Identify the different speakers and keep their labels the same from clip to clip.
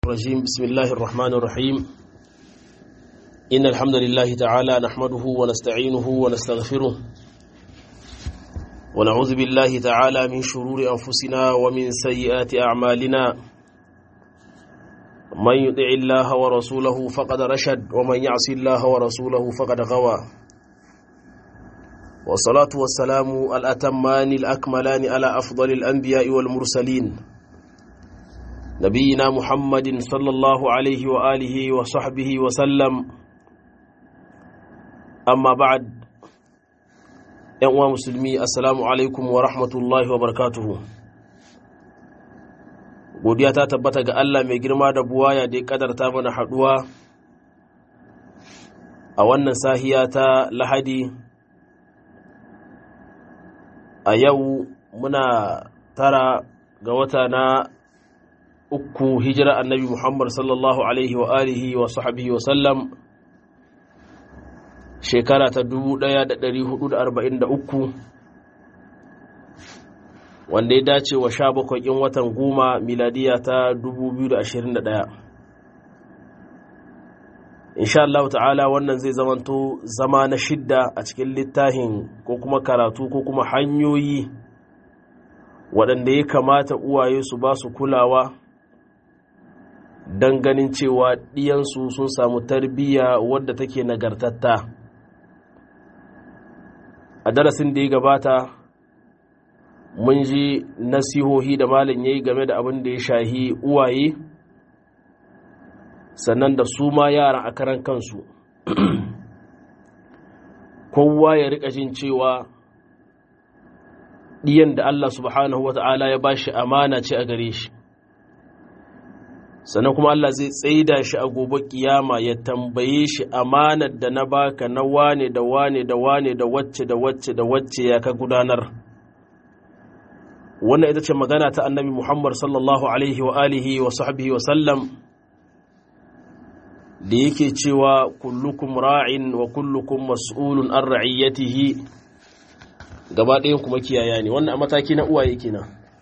Speaker 1: الرجيم بسم الله الرحمن الرحيم إن الحمد لله تعالى نحمده ونستعينه ونستغفره ونعوذ بالله تعالى من شرور أنفسنا ومن سيئات أعمالنا من يطع الله ورسوله فقد رشد ومن يعص الله ورسوله فقد غوى والصلاة والسلام الأتمان الأكملان على أفضل الأنبياء والمرسلين نبينا محمد صلى الله عليه وآله وصحبه وسلم أما بعد ‘yan musulmi assalamu alaikum wa rahmatullahi wa barakatuhu godiya ta tabbata ga Allah mai girma da buwaya da ya kadarta mana haduwa a wannan sahiya ta lahadi a yau muna tara ga wata na uku hijira annabi muhammad sallallahu alaihi wa alihi wa sahbihi wa sallam shekara ta 1443 wanda ya dace wa sha bakwai in watan goma miladiya ta 2021 insha Allah ta'ala wannan zai zamanto zama na shidda a cikin littafin ko kuma karatu ko kuma hanyoyi waɗanda ya kamata uwaye su ba su kulawa don ganin cewa ɗiyansu sun samu tarbiyya wadda take nagartatta a darasin da ya gabata mun ji nasihohi da malin ya yi game da abin da ya shahi uwaye sannan da su ma yaran a karan kansu kowa ya rika jin cewa ɗiyan da Allah subhanahu wa ta'ala ya ba shi amana ce a gare shi sannan kuma Allah zai tsaida shi a gobe kiyama ya tambaye shi amanar da na baka na wane da wane da wane da wacce da wacce da wacce ya ka gudanar wannan ita ce magana ta annabi Muhammad sallallahu alaihi wa alihi wa sahbihi wa sallam da yake cewa kullukum ra'in wa kullukum mas'ulun an ra'iyatihi gaba ɗayan kuma kiyaya ne wannan a mataki na uwaye kenan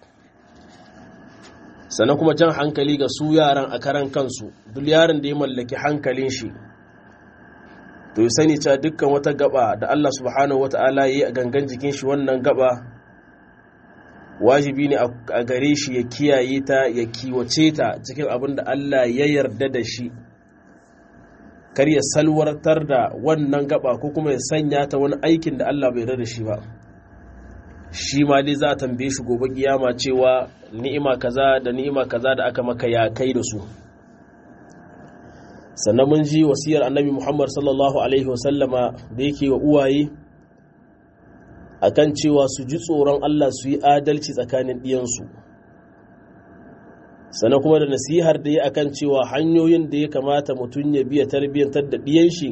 Speaker 1: sannan kuma jan hankali ga su yaran a karan kansu duk yaron da ya mallaki hankalin shi to yi sani cewa dukkan wata gaba da Allah subhanahu wata'ala ya yi a gangan jikin shi wannan gaba wajibi ne a gare shi ya kiyaye ta ya kiwace ta cikin abin da Allah ya yarda da shi kar ya salwartar da wannan gaba ko kuma ya sanya ta wani aikin da Allah bai yarda da shi ba shi ma dai za a tambaye shi gobe kiyama cewa ni'ima kaza da ni'ima kaza da aka maka ya kai da su sannan mun ji wasiyar annabi muhammad sallallahu alaihi wasallama da yake wa uwaye akan cewa su ji tsoron allah su yi adalci tsakanin ɗiyansu sannan kuma da nasihar da ya akan cewa hanyoyin da ya kamata mutum ya biya tarbiyyantar da ɗiyan shi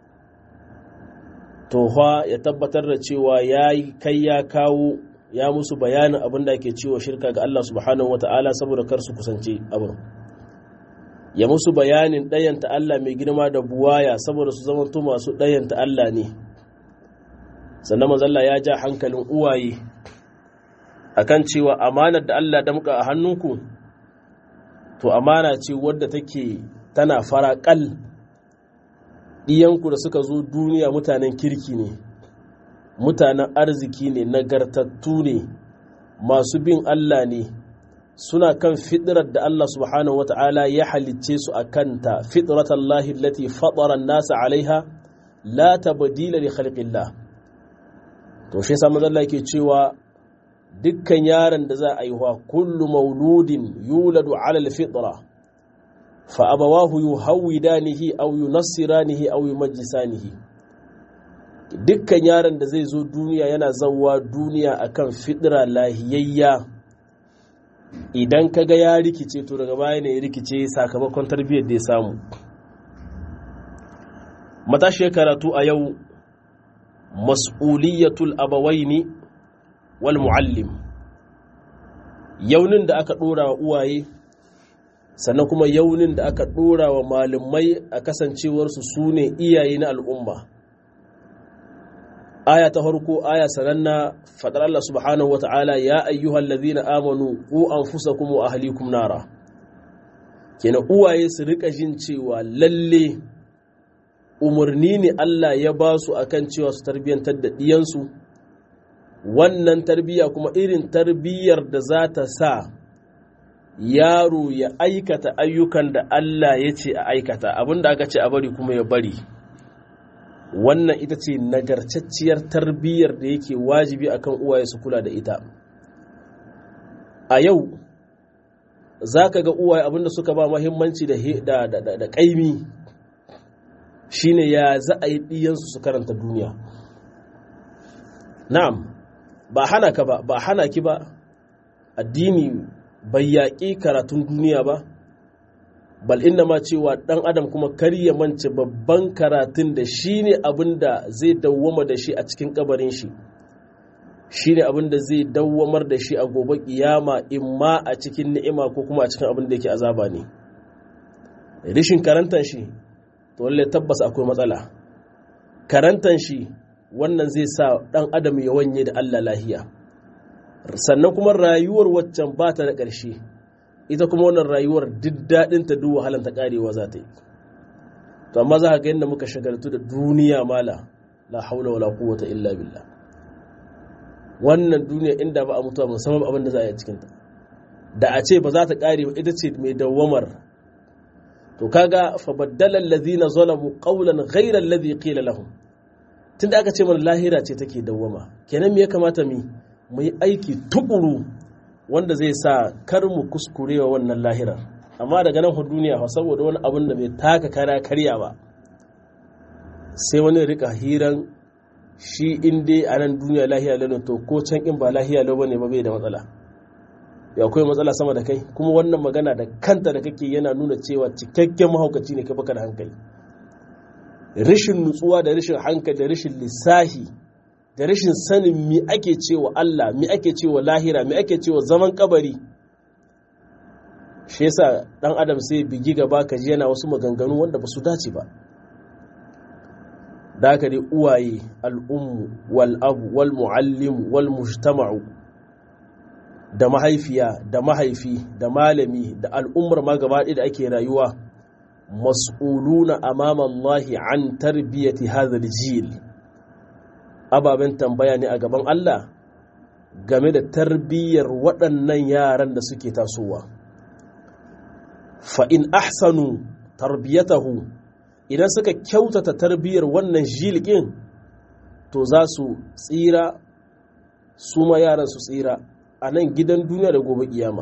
Speaker 1: tofa ya tabbatar da cewa ya kai ya kawo ya musu bayanin abin da ake cewa shirka ga Allah subhanahu wata'ala saboda kar su kusance abin ya musu bayanin ɗayanta Allah mai girma da buwaya saboda su zamanto masu ɗayanta Allah ne sannan mazalla ya ja hankalin uwaye akan cewa amanar da Allah damka a hannunku to amana ce wadda take tana faraƙal ɗiyanku da suka zo duniya mutanen kirki ne mutanen arziki ne nagartattu ne masu bin Allah ne suna kan fitrar da Allah subhanahu wata'ala ya halicce su a kanta fitrat Allah lati fatara nasa alaiha la tabdila li khalqillah to shi yasa manzon yake cewa dukkan yaron da za a yi wa kullu mauludin yuladu ala al-fitra fa abawahu yuhawidanihi aw yunassiranihi aw yumajjisanihi dukkan yaron da zai zo duniya yana zawwa duniya akan fidira lahiyayya idan kaga ya rikice to daga baya ne ya rikice sakamakon tarbiyyar da ya samu matashi karatu a yau mas'uliyatul abawaini wal muallim yaunin da aka dora wa uwaye sannan kuma yaunin da aka dora wa malamai a kasancewarsu su ne iyaye na al'umma aya ta farko aya sananna fadar Allah subhanahu wata'ala ya ayyuhal ladhina amanu qu anfusakum wa ahlikum nara kenan uwaye su rika jin cewa lalle umarni ne Allah ya ba su akan cewa su tarbiyyantar da ɗiyansu wannan tarbiyya kuma irin tarbiyyar da za ta sa yaro ya aikata ayyukan da Allah ya ce a aikata abinda aka ce a bari kuma ya bari wannan ita ce nagarcacciyar tarbiyyar da yake wajibi akan uwaye su kula da ita a yau za ka ga uwaye abinda suka ba mahimmanci da ƙaimi shine ya za a yi ɗiyansu su karanta duniya na'am ba hana ka ba ba hana ki ba addini bai yaƙi karatun duniya ba bal inna ma cewa ɗan adam kuma kar ya mance babban karatun da shi ne abin da zai dawwama da shi a cikin kabarin shi shi ne abin da zai dawwamar da shi a gobe kiyama imma a cikin ni'ima ko kuma a cikin abin da yake azaba ne rishin karantan shi to lalle tabbas akwai matsala karantan shi wannan zai sa ɗan adam ya wanye da Allah lahiya sannan kuma rayuwar waccan ba ta da ƙarshe ita kuma wannan rayuwar duk daɗin ta duk wahalan ta ƙarewa za ta yi to amma za ka ga yadda muka shagaltu da duniya mala la haula wala quwwata illa billah wannan duniya inda ba a mutuwa musamman abin da za a yi cikin ta da a ce ba za ta ƙare ba ita ce mai dawwamar to kaga fa baddala allazina zalamu qawlan ghayra alladhi qila lahum tunda aka ce mana lahira ce take dawwama kenan me ya kamata mu mu yi aiki tukuru wanda zai sa kar mu kuskure wa wannan lahirar amma daga nan duniya fa saboda wani abun da bai taka kara karya ba sai wani rika hiran shi in dai a nan duniya lahiya lau to ko can in ba lahiya lau bane ba bai da matsala ya akwai matsala sama da kai kuma wannan magana da kanta da kake yana nuna cewa cikakken mahaukaci ne kai baka da hankali rashin nutsuwa da rashin hankali da rashin lissahi da rashin sanin mi ake cewa Allah mi ake cewa lahira mi ake cewa zaman kabari shi yasa dan adam sai bigi gaba ka ji yana wasu maganganu wanda ba su dace ba da haka dai uwaye al'ummu wal abu wal muallim wal mujtama'u da mahaifiya da mahaifi da malami da al'ummar ma gaba da ake rayuwa mas'uluna amama Allah an tarbiyati hadha jil ababen tambaya ne a gaban Allah game da tarbiyyar waɗannan yaran da suke tasowa fa'in ahsanu tarbiyatahu idan suka kyautata tarbiyyar wannan jilgin to za su tsira su ma yaran su tsira a nan gidan duniya da gobe kiyama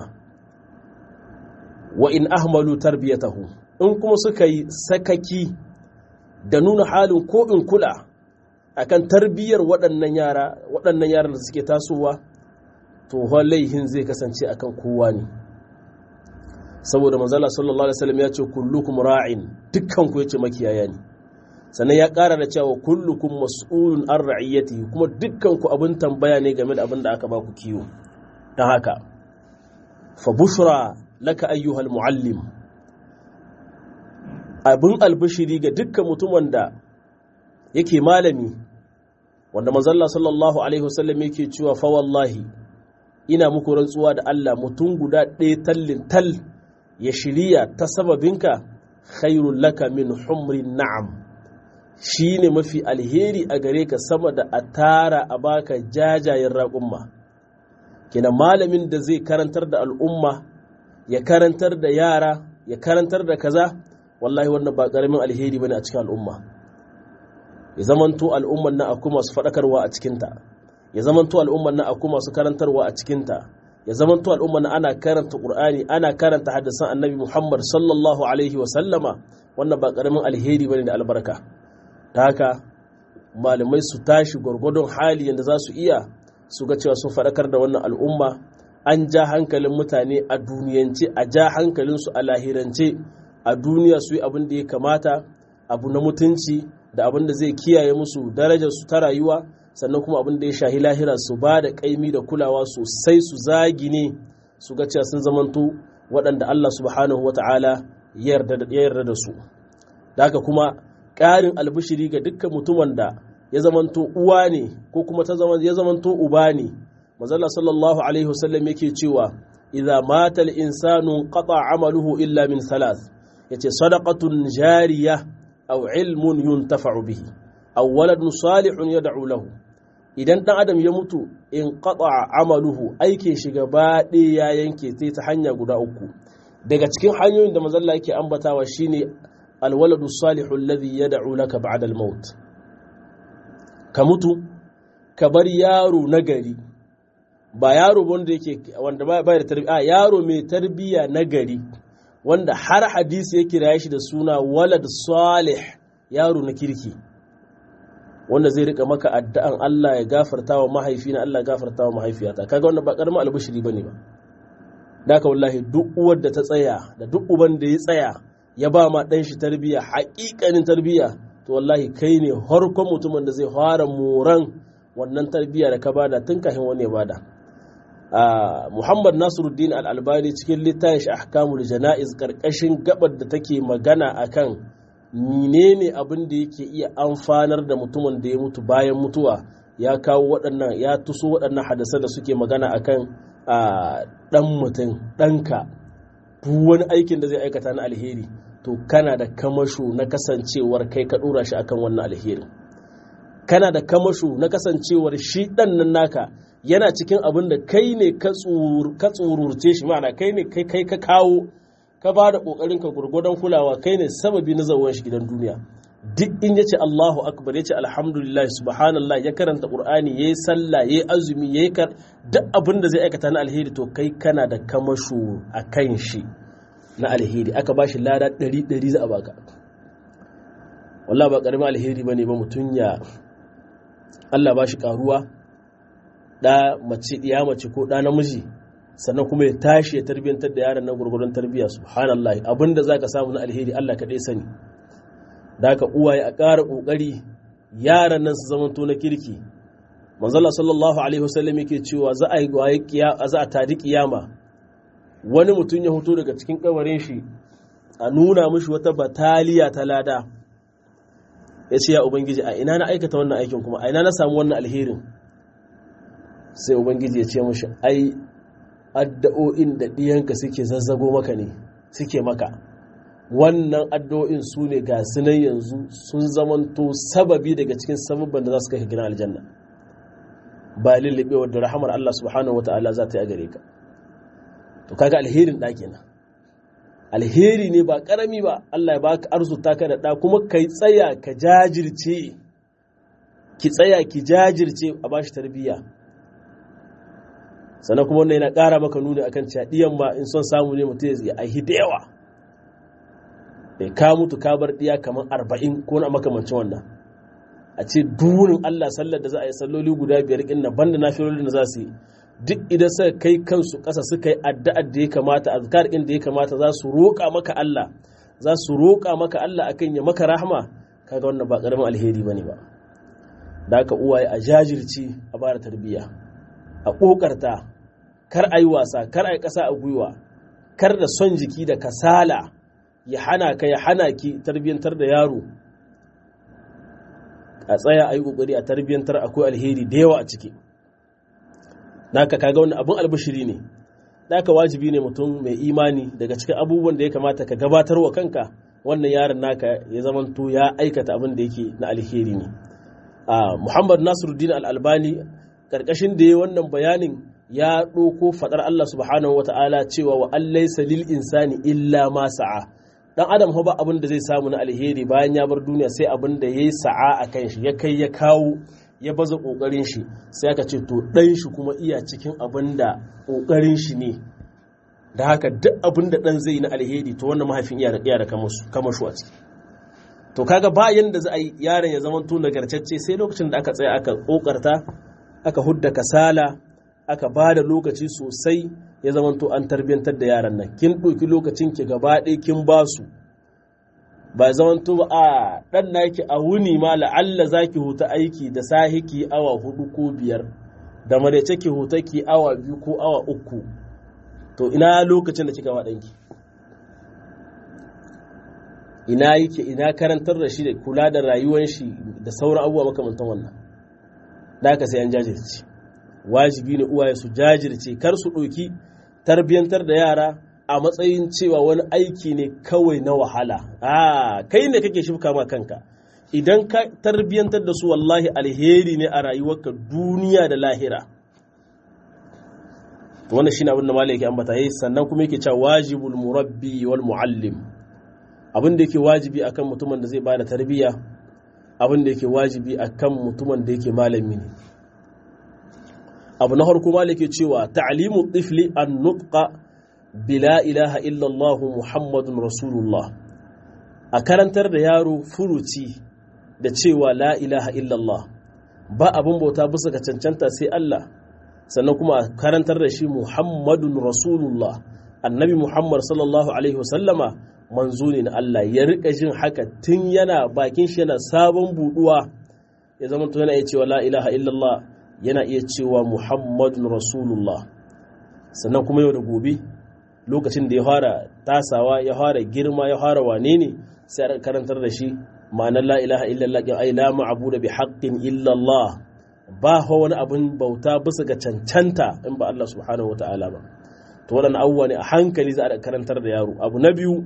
Speaker 1: wa in ahmalu tarbiyatahu in kuma suka yi sakaki da nuna halin ko in kula akan tarbiyyar waɗannan yara waɗannan yaran da suke tasowa to laihin zai kasance akan kowa ne saboda manzala sallallahu alaihi wasallam ya ce kullukum ra'in dukkan ku yace makiyaya ne sannan ya ƙara da cewa kullukum mas'ulun an ra'iyati kuma dukkan ku abin tambaya ne game da abin da aka ba ku kiwo don haka fa bushra laka ayyuhal muallim abin albishiri ga dukkan mutumin da yake malami wanda manzalla sallallahu alaihi wasallam yake cewa fa wallahi ina muku rantsuwa da Allah mutum guda ɗaya tallin tal ya shirya ta sababinka khairul laka min humrin na'am shine mafi alheri a gare ka sama da a tara a baka jajayen raƙumma kina malamin da zai karantar da al'umma ya karantar da yara ya karantar da kaza wallahi wannan ba ƙaramin alheri bane a cikin al'umma ya zamanto al'umman na akwai masu faɗakarwa a cikinta ya zamanto al'umman na akwai masu karantarwa a cikinta ya zamanto al'umman na ana karanta qur'ani ana karanta hadisan annabi muhammad sallallahu alaihi wa sallama wannan ba karamin alheri bane da albarka ta haka malamai su tashi gwargwadon hali yadda za su iya su ga cewa sun faɗakar da wannan al'umma an ja hankalin mutane a duniyance a ja hankalinsu a lahirance a duniya su yi abin da ya kamata abu na mutunci da abin da zai kiyaye musu darajar su ta rayuwa sannan kuma abin da ya shahi lahira su ba da kaimi da kulawa sosai su zagine su ga cewa sun zamanto waɗanda Allah subhanahu wa ta'ala ya yarda da su da haka kuma ƙarin albishiri ga dukkan mutumin da ya zamanto uwa ne ko kuma ya zamanto uba ne mazalla sallallahu alaihi wasallam yake cewa idza mata al-insanu qata amaluhu illa min thalath yace sadaqatun jariya aw ilmun yuntafa'u bihi aw waladun salihun yad'u lahu idan dan adam ya mutu in qata amaluhu aikin shi gaba ya yanke sai ta hanya guda uku daga cikin hanyoyin da mazalla yake ambatawa shine alwaladu salihu alladhi yad'u laka ba'da al-maut ka mutu ka bar yaro nagari ba yaro wanda yake wanda ba da tarbiyya yaro mai tarbiyya nagari wanda har hadisi ya kira shi da suna walad salih yaro na kirki wanda zai rika maka addu'an Allah ya gafarta wa mahaifina Allah ya gafarta wa mahaifiyata kaga wannan ba karamin albishiri bane ba daka wallahi duk uwar da ta tsaya da duk uban da ya tsaya ya ba ma dan shi tarbiyya haƙiƙanin tarbiyya to wallahi kai ne harkon mutumin da zai fara moran wannan tarbiyya da ka bada tun kafin wani ya bada Muhammad Nasiruddin Al-Albani cikin littafin shi Ahkamul Jana'iz karkashin gabar da take magana akan menene abin da yake iya amfanar da mutumin da ya mutu bayan mutuwa ya kawo waɗannan ya tuso waɗannan hadasa da suke magana akan ɗan mutum ɗanka duk wani aikin da zai aikata na alheri to kana da kamasho na kasancewar kai ka ɗora shi akan wannan alheri kana da kamasho na kasancewar shi ɗan nan naka yana cikin abin da kai ne ka tsururce shi ma'ana kai ne kai ka kawo ka ba da ƙoƙarin ka gurgudan kulawa kai ne sababi na zawon shi gidan duniya duk in ya ce Allahu akbar ya ce alhamdulillah subhanallah ya karanta qur'ani yayi sallah yayi azumi yayi kar duk abin da zai aikata na alheri to kai kana da kamasho a kan shi na alheri aka ba shi lada ɗari ɗari za a baka wallah ba ƙaramin alheri ba ne ba mutum ya Allah ba shi ƙaruwa ɗa mace ɗiya mace ko ɗa namiji sannan kuma ya tashi ya tarbiyyantar da yaran nan gurgurun tarbiyya subhanallah abinda za ka samu na alheri Allah kaɗai sani da haka uwaye a ƙara ƙoƙari yaran nan su zamanto na kirki manzala sallallahu alaihi wasallam yake cewa za a yi za a tadi kiyama wani mutum ya hoto daga cikin kabarin shi a nuna mishi wata bataliya ta lada ya ce ya ubangiji a ina na aikata wannan aikin kuma a ina na samu wannan alherin sai ubangiji ya ce mishi ai addu'o'in da ɗiyanka suke zazzago maka ne suke maka wannan addu'o'in su ne ga sunan yanzu sun zamanto sababi daga cikin sababban da za su kai gidan aljanna ba lullube da rahamar Allah subhanahu wata'ala za ta yi a gare ka to kaga alherin ɗaki na alheri ne ba ƙarami ba Allah ya baka arzuta ka da ɗa kuma ka tsaya ka jajirce ki tsaya ki jajirce a bashi tarbiyya sannan kuma wannan yana ƙara maka nuni akan cewa ɗiyan ma in son samu ne mutum ya aihi da yawa bai ka mutu ka bar ɗiya kamar arba'in ko na makamancin wannan a ce durin Allah sallar da za a yi salloli guda biyar ɗin na banda na filolin da za su yi duk idan suka kai kansu ƙasa suka yi addu'ar da ya kamata azkar ɗin da ya kamata za su roƙa maka Allah za su roƙa maka Allah akan ya maka rahama kaga wannan ba ƙaramin alheri bane ba da haka uwaye a jajirci a bada tarbiyya a ƙoƙarta kar a yi wasa kar a yi ƙasa a gwiwa kar da son jiki da kasala ya hana ka ya hana ki tarbiyyantar da yaro a tsaya a yi ƙoƙari a tarbiyyantar akwai alheri da yawa a ciki naka kaga wani abin albashiri ne naka wajibi ne mutum mai imani daga cikin abubuwan da ya kamata ka gabatar wa kanka wannan yaron naka ya zamanto ya aikata abin da yake na alheri ne muhammad nasiruddin al-albani karkashin da ya wannan bayanin ya ɗauko faɗar allah subhanahu wa ta'ala cewa wa allaisa lil insani illa ma sa'a dan adam ba abin da zai samu na alheri bayan ya bar duniya sai abin da yayi sa'a a kan shi ya kai ya kawo ya baza kokarin shi sai aka ce to dan shi kuma iya cikin abin da kokarin shi ne da haka duk abin da dan zai na alheri to wannan mahaifin iya da iya da kamashu a ciki to kaga bayan da za a yi yaron ya zama to nagartacce sai lokacin da aka tsaya aka kokarta aka hudda kasala aka ba da lokaci sosai ya zama to an tarbiyantar da yaran nan kin ɗauki lokacin ki gaba ɗaya kin ba su ba zaman to a ɗan naki a wuni ma la'alla za ki huta aiki da sahi ki awa hudu ko biyar da maraice ki huta ki awa biyu ko awa uku to ina lokacin da kika wa ɗanki ina yake ina karantar da shi da kula da rayuwar shi da sauran abubuwa makamantan wannan da haka sai an jajirce wajibi ne uwaye su jajirce kar su ɗauki tarbiyantar da yara a matsayin cewa wani aiki ne kawai na wahala a kai ne kake shifka ma kanka idan ka tarbiyantar da su wallahi alheri ne a rayuwarka duniya da lahira wannan shine abin da malai yake ambata yayi sannan kuma yake cewa wajibul murabbi wal muallim abin da yake wajibi akan mutumin da zai bada tarbiyya abin da yake wajibi akan mutumin da yake malami ne abu na farko malai yake cewa ta'limu tifli an nutqa bila ilaha illallah muhammadun rasulullah a karantar da yaro furuci da cewa la ilaha illallah ba abin bauta bisa ga cancanta sai Allah sannan kuma a karantar da shi muhammadun rasulullah annabi muhammad sallallahu alaihi wasallama manzo ne na Allah ya rika jin haka tun yana bakin shi yana sabon buduwa ya zama to yana iya cewa la ilaha illallah yana iya cewa muhammadun rasulullah sannan kuma yau da gobe lokacin da ya fara tasawa ya fara girma ya fara wane ne sai a karantar da shi ma'anar la ilaha illallah ya ai la ma'budu bi haqqin illallah ba fa wani abin bauta bisa ga cancanta in ba Allah subhanahu wataala ba to waɗannan abubuwa ne a hankali za a karantar da yaro abu na biyu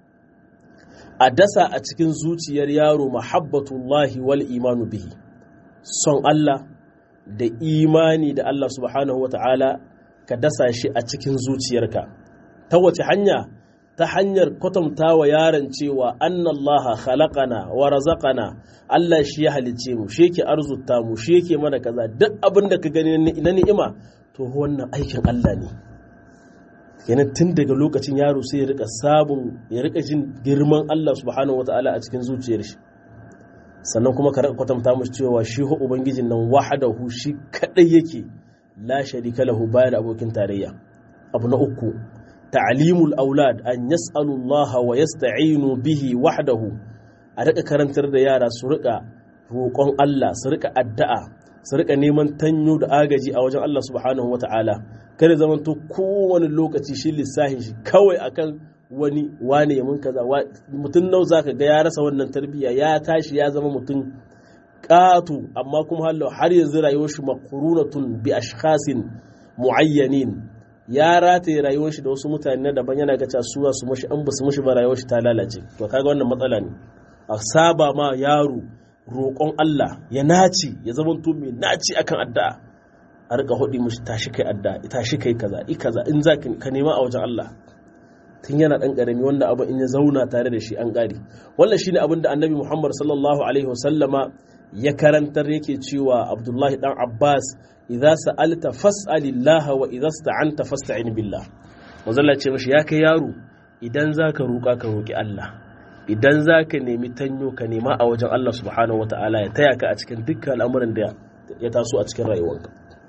Speaker 1: a dasa a cikin zuciyar yaro mahabbatullahi wal imanu bihi son Allah da imani da Allah subhanahu wataala ka dasa shi a cikin zuciyarka ta wace hanya ta hanyar kwatanta wa yaron cewa annallaha khalaqana wa razaqana Allah shi ya halicce mu shi yake arzuta mu shi yake mana kaza duk abin da ka gani na ni'ima to wannan aikin Allah ne kenan tun daga lokacin yaro sai ya rika sabon ya rika jin girman Allah subhanahu wataala a cikin zuciyar shi sannan kuma ka kwatanta mu cewa shi ho ubangijin nan wahadahu shi kadai yake la sharika lahu bayan abokin tarayya abu na uku ta'limul aulad an yas'alu Allah wa yasta'inu bihi wahdahu a rika karantar da yara su rika roƙon Allah su rika addu'a su rika neman tanyo da agaji a wajen Allah subhanahu wata'ala kada zaman to kowane lokaci shi lissahin shi kawai akan wani wane ya mun kaza mutum nau zaka ga ya rasa wannan tarbiyya ya tashi ya zama mutum ƙato amma kuma har yanzu rayuwar shi maqrunatun bi ashkhasin muayyanin ya rataye rayuwar shi da wasu mutane daban yana ga su su mashi an basu mashi ba rayuwar shi ta lalace to kaga wannan matsala ne a saba ma yaro roƙon Allah ya naci ya zama to mai naci akan addu'a a rika hudi mashi tashi kai addu'a tashi kai kaza i kaza in za ka nema a wajen Allah tun yana dan karami wanda abu in ya zauna tare da shi an ƙare wannan shine abin da annabi Muhammad sallallahu alaihi wasallama ya karantar yake cewa Abdullahi dan Abbas idza sa'alta fas'alillah wa idza sta'anta fasta'in billah manzalla ce mashi ya kai yaro idan zaka roƙa ka roƙi Allah idan zaka nemi tanyo ka nema a wajen Allah subhanahu wata'ala ya taya ka a cikin dukkan al'amuran da ya taso a cikin rayuwarka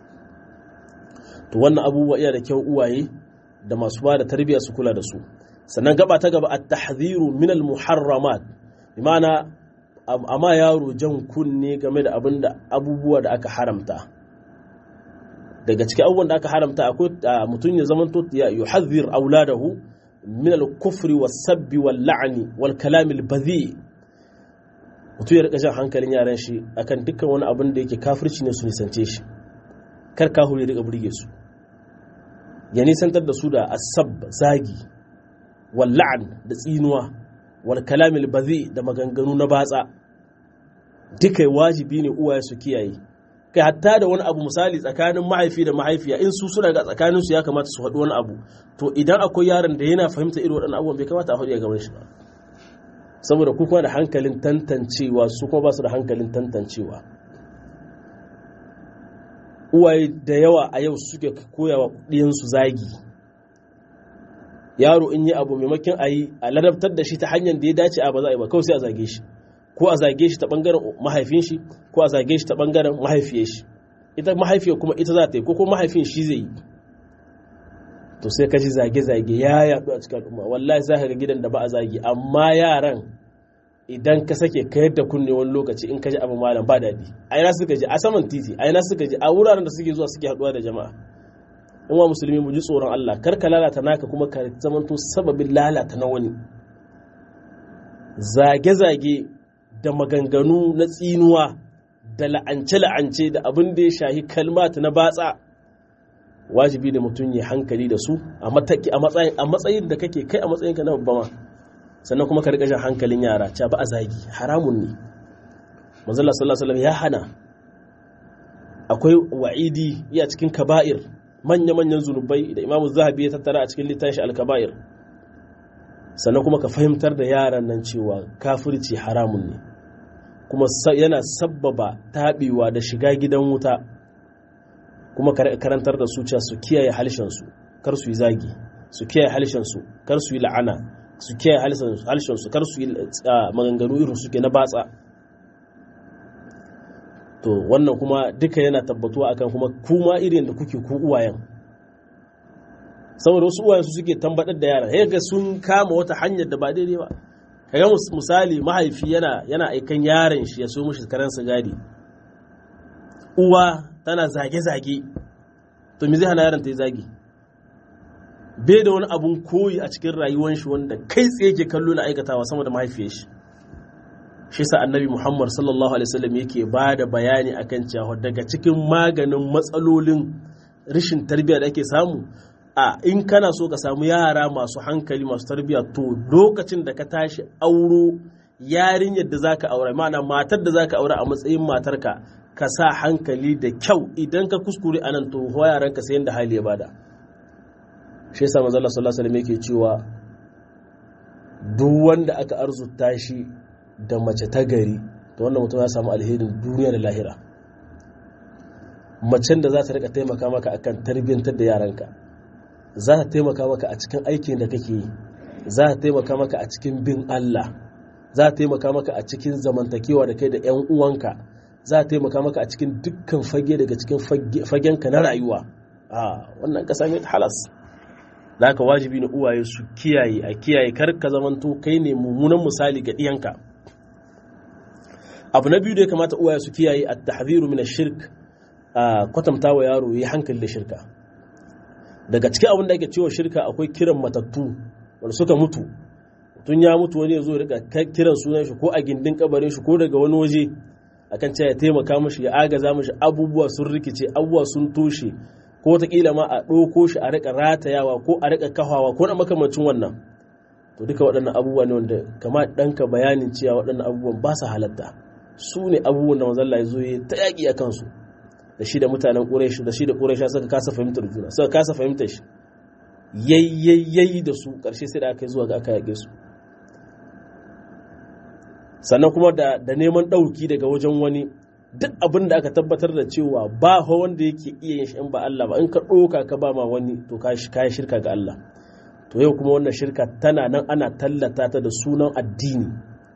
Speaker 1: to wannan abubuwa iya da kyau uwaye da masu ba da tarbiyya su kula da su sannan gaba ta gaba at-tahdhiru min al-muharramat bi ma'ana amma yaro jan kunne game da abin da abubuwa da aka haramta daga cikin abubuwan da aka haramta akwai mutum ya zama ya yuhadhir auladahu min al-kufri was-sabbi wal-la'ni wal-kalam al-badhi mutum ya rika jan hankalin yaran shi akan dukkan wani abin da yake kafirci ne su nisance shi kar kahu ya rika burge su ya nisantar da su da asab zagi wal-la'n da tsinuwa wal-kalam al-badhi da maganganu na batsa duka wajibi ne uwaye su kiyaye kai hatta da wani abu misali tsakanin mahaifi da mahaifiya in su suna ga tsakanin su ya kamata su haɗu wani abu to idan akwai yaron da yana fahimta irin waɗannan abubuwan bai kamata a haɗu ya gaban shi ba saboda ku kuma da hankalin tantancewa su kuma ba su da hankalin tantancewa uwaye da yawa a yau suke koya wa ɗiyansu zagi yaro in yi abu maimakon a yi a ladabtar da shi ta hanyar da ya dace a ba za a yi ba kawai sai a zage shi ko a zage shi ta bangaren mahaifin shi ko a zage shi ta bangaren mahaifiyar shi ita mahaifiyar kuma ita za ta yi ko kuma mahaifin shi zai yi to sai ka ji zage-zage ya yaɗu a cikin al'umma wallahi za ka ga gidan da ba a zagi amma yaran idan ka sake ka yadda kunne wani lokaci in ka ji abu malam ba daɗi a ina suka ji a saman titi a ina suka ji a wuraren da suke zuwa suke haɗuwa da jama'a in wa musulmi mu ji tsoron Allah kar ka lalata naka kuma ka zamanto sababin lalata na wani zage-zage da maganganu na tsinuwa da la'ance-la'ance da abin da ya shahi kalmat na batsa wajibi da mutum ya hankali da su a matsayin da kake kai a matsayin ka na babba ma sannan kuma ka riƙa jan hankalin yara ca ba a zagi haramun ne manzala sallallahu alaihi ya hana akwai wa'idi iya cikin kaba'ir manya-manyan zunubai da imamu zahabi ya tattara a cikin littafin al-kaba'ir sannan kuma ka fahimtar da yaran nan cewa kafirci haramun ne kuma yana sabbaba taɓewa da shiga gidan wuta kuma karantar da su cewa su kiyaye halshensu kar su yi zagi su kiyaye halshensu kar su yi la'ana su kiyaye halshensu kar su yi maganganu irin suke na batsa to wannan kuma duka yana tabbatuwa akan kuma kuma irin da kuke ku uwayen saboda wasu uwayen su suke tambadar da yara ga sun kama wata hanyar da ba daidai ba kaga misali mahaifi yana yana aikan yaron shi ya so mishi karan sigari uwa tana zage-zage to me zai hana yaron ta yi zagi bai da wani abun koyi a cikin rayuwar shi wanda kai tsaye ke kallo na aikatawa sama da mahaifiyar shi shi sa annabi muhammad sallallahu alaihi wasallam yake ba da bayani akan cewa daga cikin maganin matsalolin rashin tarbiyya da ake samu a in kana so ka samu yara masu hankali masu tarbiyya to lokacin da ka tashi auro yarinyar da zaka aure ma'ana matar da zaka aure a matsayin matarka ka sa hankali da kyau idan ka kuskure anan to yaranka sai yanda hali ya bada shi yasa manzo Allah sallallahu alaihi wasallam yake cewa duk wanda aka arzuta shi da mace ta gari to wannan mutum ya samu alherin duniya da lahira macen da za ta rika taimaka maka akan tarbiyyantar da yaranka za ta taimaka maka a cikin aikin da kake yi za ta taimaka maka a cikin bin Allah za ta taimaka maka a cikin zamantakewa da kai da 'yan uwanka za ta taimaka maka a cikin dukkan fage daga cikin fagenka na rayuwa a wannan ka same halas da haka wajibi na uwaye su kiyaye a kiyaye kar ka zamanto kai ne mummunan misali ga ɗiyanka abu na biyu da ya kamata uwaye su kiyaye a tahziru min shirk a kwatanta wa yaro yi hankali da shirka daga cikin abin da ake cewa shirka akwai kiran matattu wanda suka mutu tun ya mutu wani ya zo rika kiran sunan shi ko a gindin kabarin shi ko daga wani waje akan cewa ya taimaka mashi ya agaza mashi abubuwa sun rikice abubuwa sun toshe ko wataƙila ma a ɗauko shi a rika ratayawa ko a rika kafawa ko na makamancin wannan to duka waɗannan abubuwa ne wanda kama ɗanka bayanin cewa waɗannan abubuwan ba su halatta su ne abubuwan da manzalla ya zo ya ta yaƙi a kansu da shi da mutanen ƙureshi da shi da ƙureshi suka kasa fahimtar juna suka kasa fahimtar shi yayyayi da su ƙarshe sai da aka yi zuwa ga aka yaƙe su sannan kuma da neman ɗauki daga wajen wani duk abin da aka tabbatar da cewa ba fa wanda yake iya yin shi in ba Allah ba in ka ɗoka ka ba ma wani to ka yi shirka ga Allah to yau kuma wannan shirka tana nan ana tallata ta da sunan addini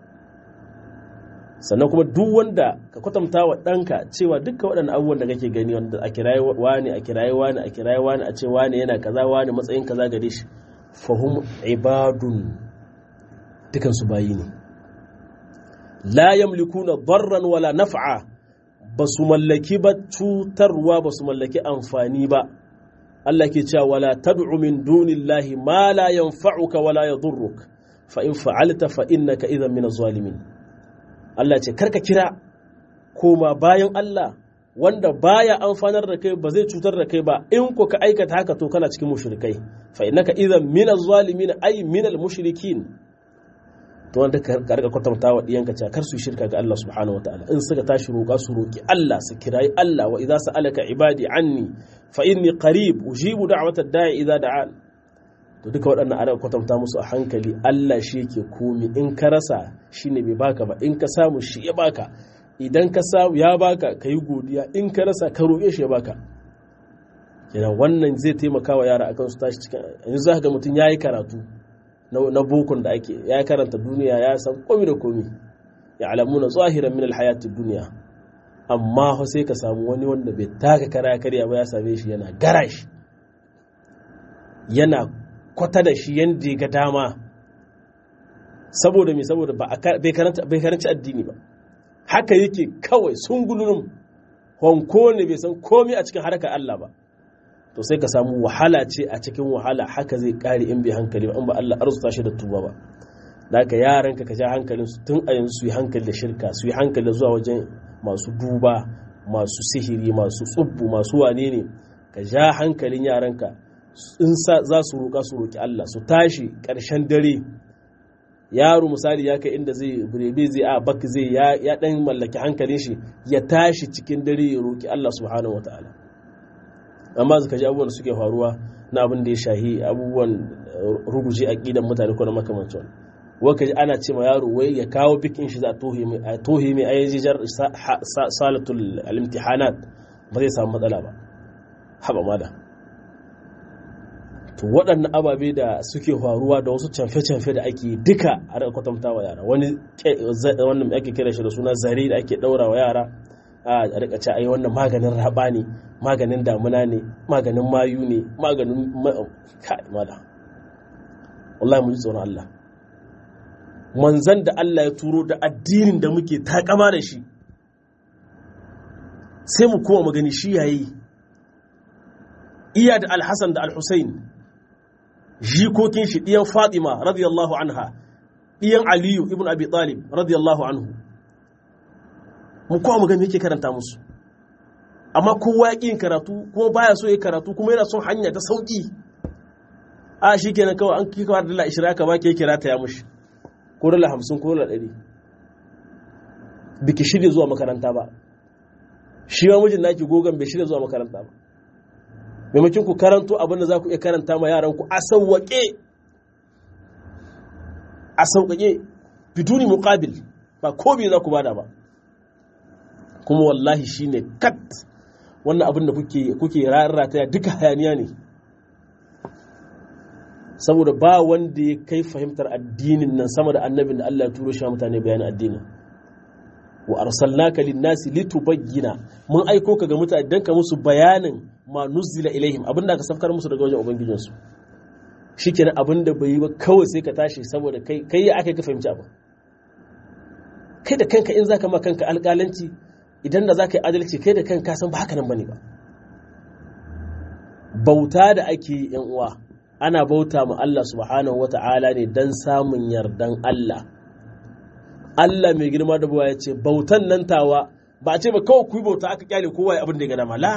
Speaker 1: sannan kuma duk wanda ka kwatanta wa ɗanka cewa duka waɗannan abubuwan da kake gani wanda a kirayi wani a kirayi wani a kirayi wani a ce wani yana kaza wani matsayin kaza gare shi fahum ibadun dukansu bayi ne la yamlikuna darran wala naf'a ba su mallaki ba cutarwa ba su mallaki amfani ba Allah ke cewa wala tad'u min dunillahi ma la yanfa'uka wala yadurruk fa in fa'alta fa innaka idhan min az-zalimin Allah ce karka kira koma bayan Allah wanda baya amfanar da kai ba zai cutar da kai ba in ko ka aikata haka to kana cikin mushrikai fa innaka idhan min az-zalimin ay min al-mushrikin to wanda ka rika kwatanta wa diyanka cewa kar su shirka ga Allah subhanahu wataala in suka tashi roƙa su roƙi Allah su kirayi Allah wa idza sa'alaka ibadi anni fa inni qarib ujibu da'wata da'i idza da'an to duka waɗannan ana kwatanta musu a hankali Allah shi yake komi in ka rasa shine bai baka ba in ka samu shi ya baka idan ka samu ya baka ka yi godiya in ka rasa ka roƙe shi ya baka kenan wannan zai taimaka wa yara akan su tashi cikin yanzu za ga mutum ya yi karatu na bokon da ake ya karanta duniya ya san komi da komi ya alamuna zahiran min alhayatid duniya amma sai ka samu wani wanda bai taka kara karya ba ya same shi yana garash yana kwata da shi yanda ga dama saboda me saboda ba bai karanci addini ba haka yake kawai sungulunum honko ne bai san komi a cikin harkar Allah ba to sai ka samu wahala ce a cikin wahala haka zai kare in bai hankali ba in ba Allah arzuta shi da tuba ba da ka yaranka ka ja hankalin su tun a yanzu su yi hankali da shirka su yi hankali zuwa wajen masu duba masu sihiri masu tsubbu masu wane ne ka ja hankalin yaranka in za su roƙa su roƙi Allah su tashi ƙarshen dare yaro misali ya kai inda zai birebe zai a bak zai ya dan mallaki hankalin shi ya tashi cikin dare ya roƙi Allah subhanahu wataala amma zaka ji abubuwan da suke faruwa na abin da ya shahi abubuwan ruguje aqidan mutane ko na makamancin waka ji ana ce ma yaro wai ya kawo bikin shi za a tohe mai ayyajijar salatul al-imtihanat ba zai samu matsala ba haba mada to waɗannan ababe da suke faruwa da wasu camfe-camfe da ake duka a rika kwatanta wa yara wani wannan ake kira shi da suna zare da ake ɗaura wa yara a rika ce ai wannan maganin raba ne maganin damuna ne maganin mayu ne maganin kai mada wallahi mu ji tsoron Allah manzan da Allah ya turo da addinin da muke takama da shi sai mu kowa magani shi yayi iya da alhassan da alhussein jikokin shi ɗiyan fatima radiyallahu anha ɗiyan aliyu ibn abi talib radiyallahu anhu mu kowa magani yake karanta musu amma kowa ya ƙin karatu kuma baya so ya karatu kuma yana son hanya ta sauƙi a shi kenan kawai an kika da dala ishirin aka baki ya kira ta ya mushi ko dala hamsin ko dala ɗari biki shirya zuwa makaranta ba shi ma mijin naki gogon bai shirya zuwa makaranta ba maimakon ku karanto abin da za ku iya karanta ma yaran ku a sauwaƙe a sauƙaƙe biduni muƙabil ba ko biyu za ku bada ba kuma wallahi shine kat wannan abin da kuke kuke rarrata duka hayaniya ne saboda ba wanda ya kai fahimtar addinin nan sama da annabin da Allah ya turo shi mutane bayanin addinin wa arsalnaka linnasi litubayyana mun aiko ka ga mutane dan ka musu bayanin ma nuzila ilaihim abinda aka safkar musu daga wajen ubangijin su shikenan abinda bai yi ba kawai sai ka tashi saboda kai kai ya aka ka fahimci abu kai da kanka in zaka ma kanka alƙalanci idan da zaka yi adalci kai da kanka san ba haka nan bane ba bauta da ake yi yan uwa ana bauta ma Allah subhanahu wata'ala ne dan samun yardan Allah Allah mai girma da buwa ya ce bautan nan tawa ba a ce ba kawai ku yi bauta aka kyale kowa ya abin da ya gana ma la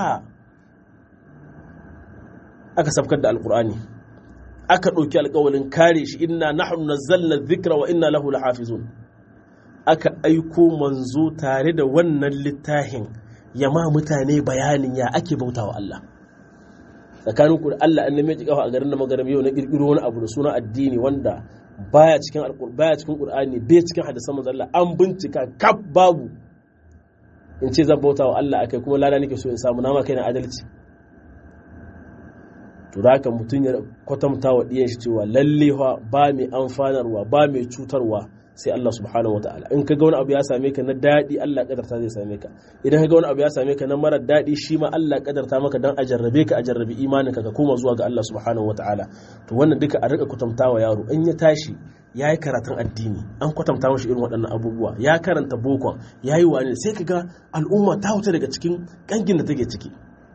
Speaker 1: aka sabkar da alkur'ani aka ɗauki alkawalin kare shi inna nahnu nazzalna dhikra wa inna lahu lahafizun aka aiko manzo tare da wannan littafin ya ma mutane bayanin ya ake bauta wa Allah tsakanin ku da Allah an neme kafa a garin da magaram yau na kirkiro wani abu da suna addini wanda baya cikin alqur'ani baya cikin qur'ani bai cikin hadisan manzo Allah an bincika kaf babu in ce zan bauta wa Allah akai kuma lada nake so in samu nama kai na adalci to da haka mutum ya kwatanta wa diyan shi cewa lalle ba mai amfanarwa ba mai cutarwa sai Allah subhanahu wataala in ka ga wani abu ya same ka na daɗi Allah kadarta zai same ka idan ka ga wani abu ya same ka na mara daɗi shi ma Allah kadarta maka dan a jarrabe ka a jarrabi imanin ka ka koma zuwa ga Allah subhanahu wataala to wannan duka a rika kwatantawa yaro in ya tashi ya yi karatun addini an kwatanta mashi irin waɗannan abubuwa ya karanta bokon ya yi wani sai ka ga al'umma ta wuce daga cikin ƙangin da take ciki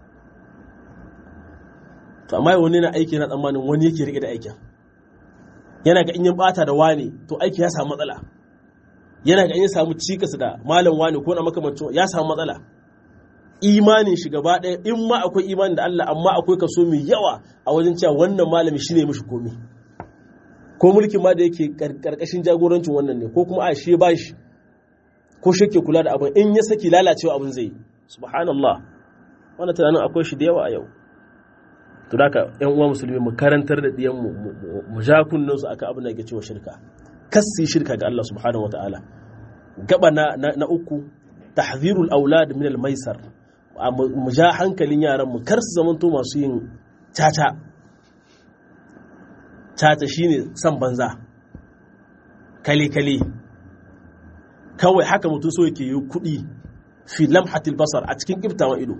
Speaker 1: to amma wani na aiki na tsammanin wani yake riƙe da aikin yana ga in yin bata da wani to aiki ya samu matsala yana ga in ya samu cikas da malam wani ko na makamancin ya samu matsala imanin shi gaba ɗaya in ma akwai imanin da Allah amma akwai kaso mai yawa a wajen cewa wannan malami shine mishi komi ko mulkin ma da yake karkashin jagorancin wannan ne ko kuma a shi ba shi ko shi ke kula da abin in ya saki lalacewa abin zai subhanallah wannan tunanin akwai shi da yawa a yau to da yan uwa musulmi mu karantar da diyan mu mu ja kunnen su aka abin da yake cewa shirka kassi shirka ga Allah subhanahu wataala gaba na na uku tahzirul aulad min al maisar mu ja hankalin yaran mu kar su zamanto masu yin caca caca shine san banza kale kale kawai haka mutum so yake yi kuɗi fi lamhatil basar a cikin kiftawan ido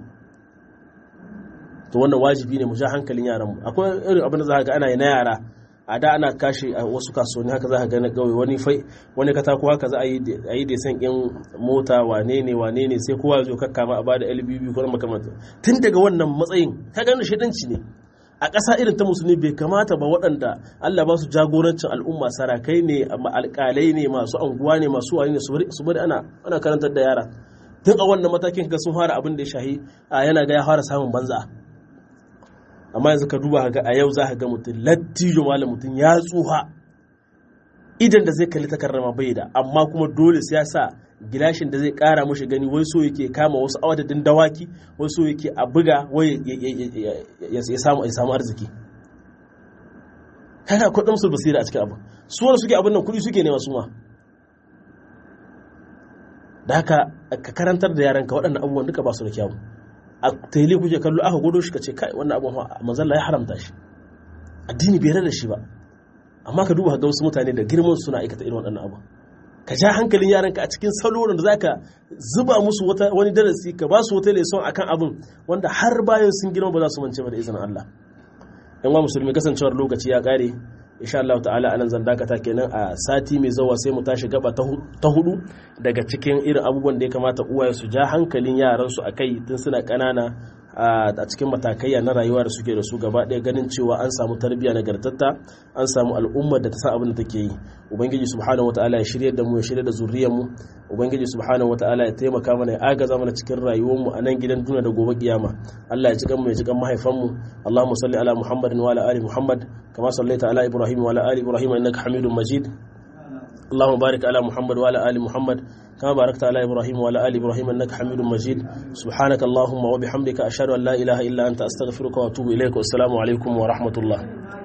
Speaker 1: to wannan wajibi ne mu ja hankalin yaran mu akwai irin abin da za ga ana yi na yara a da ana kashe a wasu kasuwanni haka za ka ga na gauye wani fai wani katako haka za a yi da san in mota wane ne wane ne sai kowa zo kakka ma a bada LBB ko makamanta tun daga wannan matsayin ka gani shedanci ne a ƙasa irin ta musulmi bai kamata ba waɗanda Allah ba su jagorancin al'umma sarakai ne alƙalai ne masu anguwa ne masu wani ne su bari ana ana karantar da yara tun a wannan matakin ga sun fara abin da ya shahi yana ga ya fara samun banza amma yanzu ka duba ga a yau za ka ga mutum lattijo malam mutum ya tsuha idan da zai kalli takarrama bai da amma kuma dole sai ya sa gilashin da zai kara mashi gani wai so yake kama wasu awadadin dawaki wai so yake a buga wai ya samu arziki kaga akwai ɗan basira a cikin abin su wanda suke abin nan kuɗi suke nema su ma da haka ka karantar da yaranka waɗannan abubuwan duka ba su da kyawu a tele kuke kallo aka gudu shi ka ce kai wannan abubuwan manzalla ya haramta shi addini bai da shi ba amma ka duba ga wasu mutane da girman suna aikata irin waɗannan abu ka ja hankalin yaranka a cikin salo da zaka zuba musu wani darasi ka ba su wata lesson akan abin wanda har bayan sun girma ba za su mance ba da izinin Allah yan wa musulmi kasancewar lokaci ya kare insha Allah ta'ala anan zan dakata kenan a sati mai zawa sai mu tashi gaba ta hudu daga cikin irin abubuwan da ya kamata uwaye su ja hankalin yaran su akai tun suna kanana a cikin matakaiya na rayuwa da suke da su gaba ɗaya ganin cewa an samu tarbiyya nagartatta an samu al'ummar da ta san abin da take yi ubangiji subhanahu wataala ya shirya da mu ya shirya da zuriyar mu ubangiji subhanahu wataala ya taimaka mana ya agaza mana cikin rayuwar mu a nan gidan duniya da gobe kiyama Allah ya ji mu ya ji kan mahaifan mu Allahumma salli ala Muhammadin wa ala ali Muhammad kama sallaita ala Ibrahim wa ala ali Ibrahim innaka Hamidum Majid اللهم بارك على محمد وعلى آل محمد كما باركت على إبراهيم وعلى آل إبراهيم إنك حميد مجيد سبحانك اللهم وبحمدك أشهد أن لا إله إلا أنت أستغفرك وأتوب إليك والسلام عليكم ورحمة الله